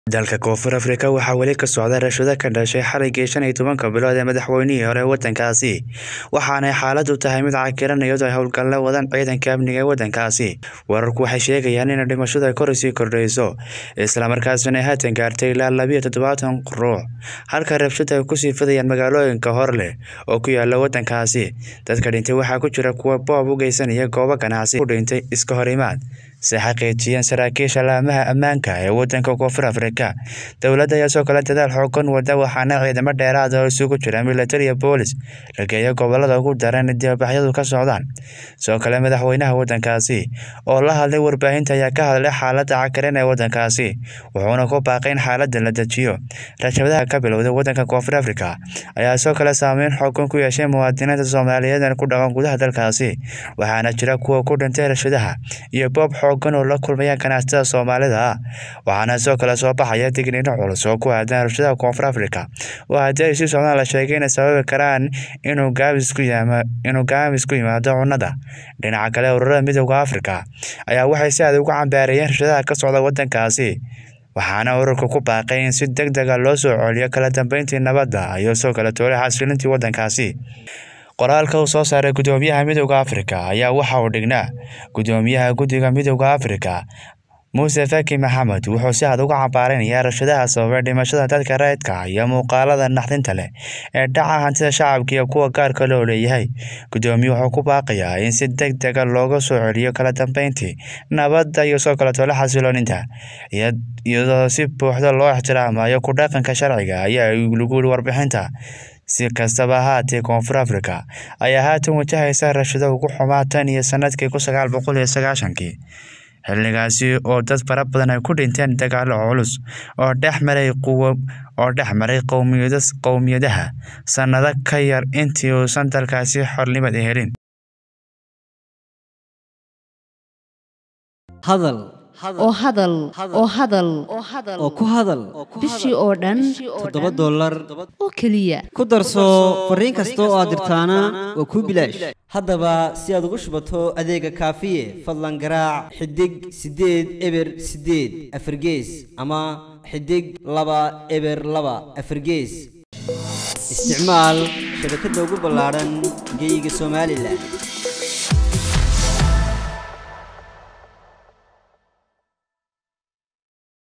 dalka koonfur afrika waxaa weli ka socda rashado ka dhashay xaligii shan iyo tobanka bilood ee madaxweynihii hore wadankaasi waxaanay xaaladu tahay mid cakiran iyadoo ay howlgalla wadaan ciidanka amniga ee wadankaasi wararku waxay sheegayaan in dhimashadu ay kor sii kordhayso islamarkaasina ay haatan gaartay ilaa labiyo toddobaatan ruux halka rabshada ay kusii fidayaan magaalooyinka hor leh oo ku yaala wadankaasi dadka dhintay waxaa ku jira kuwa boob u geysanaya goobo ganacsi ku dhintay iska hor imaad si xaqiijiyeen saraakiisha laamaha ammaanka ee wadanka koonfur afrika dowladda ayaa soo kale dadaal xoogan wada waxaana ciidamo dheeraad oo isugu jira militari iyo boolis la geeya gobolada ugu daran dibabaxyadu ka socdaan soo kale madaxweynaha wadankaasi oo la hadlay warbaahinta ayaa ka hadlay xaalada cakaran ee wadankaasi wuxuuna ku baaqay in xaalada la dejiyo rashadaha ka bilowday wadanka koonfur afrika ayaa soo kale saameyn xoogan ku yeeshay muwaadiniinta soomaaliyeed ee ku dhaqan gudaha dalkaasi waxaana jira kuwa ku dhintay rashadaha iyo boob xoogan oo la kulmaya ganacsatada soomaalida ah waxaana soo kale soo baxaya digniino culus oo ku aadan rashadaha koonfur afrika oo haddii ay sii socdaan la sheegay inay sababi karaan inuu gaabis ku yimaado cunnada dhinaca kale ururada midooda afrika ayaa waxay si aad ugu cambaareeyeen rashadaha ka socda wadankaasi waxaana ururka ku baaqay in si deg dega loo soo celiyo kala dambeyntii nabadda iyo soo kale toolay xasilintii wadankaasi qoraalka uu soo saaray gudoomiyaha midooda afrika ayaa waxa uu dhignaa gudoomiyaha guddiga midooda afrika muuse faki maxamed wuxuu si aad uga cambaaranayaa rashadaha sababay dhimashada dadka rayidka iyo muuqaalada naxdinta leh ee dhaca hantida shacabka iyo kuwa gaarka loo leeyahay gudoomiye wuxuu ku baaqayaa in si deg dega looga soo celiyo kala dambeyntii nabadda iyo soo kale tole xasilooninta iyadoo si buuxda loo ixtiraamayo ku dhaqanka sharciga ayaa lagu yiri warbixinta si kastaba ahaatee koonfur afrika ayaa haatan wajahaysa rashado ugu xumaa tan iyo sanadkii kun sagaal boqol iyo sagaashankii xilligaasi oo dad fara badan ay ku dhinteen dagaalo culus oo dhex maray oo dhex maray qowmiyadaha sannado ka yar intii uusan dalkaasi xornimad helin oo hadal oo hadal oo ku hadal bishii oo dhan toddoba dollar oo keliya ku darso fariin kasta oo aad dirtaana waa kuu bilaash haddaba si aad ugu shubato adeega kaafiye fadlan garaac xidig siddeed eber siddeed afargees ama xidig laba eber laba afargees isticmaal shabakadda ugu ballaadhan geyga somalilan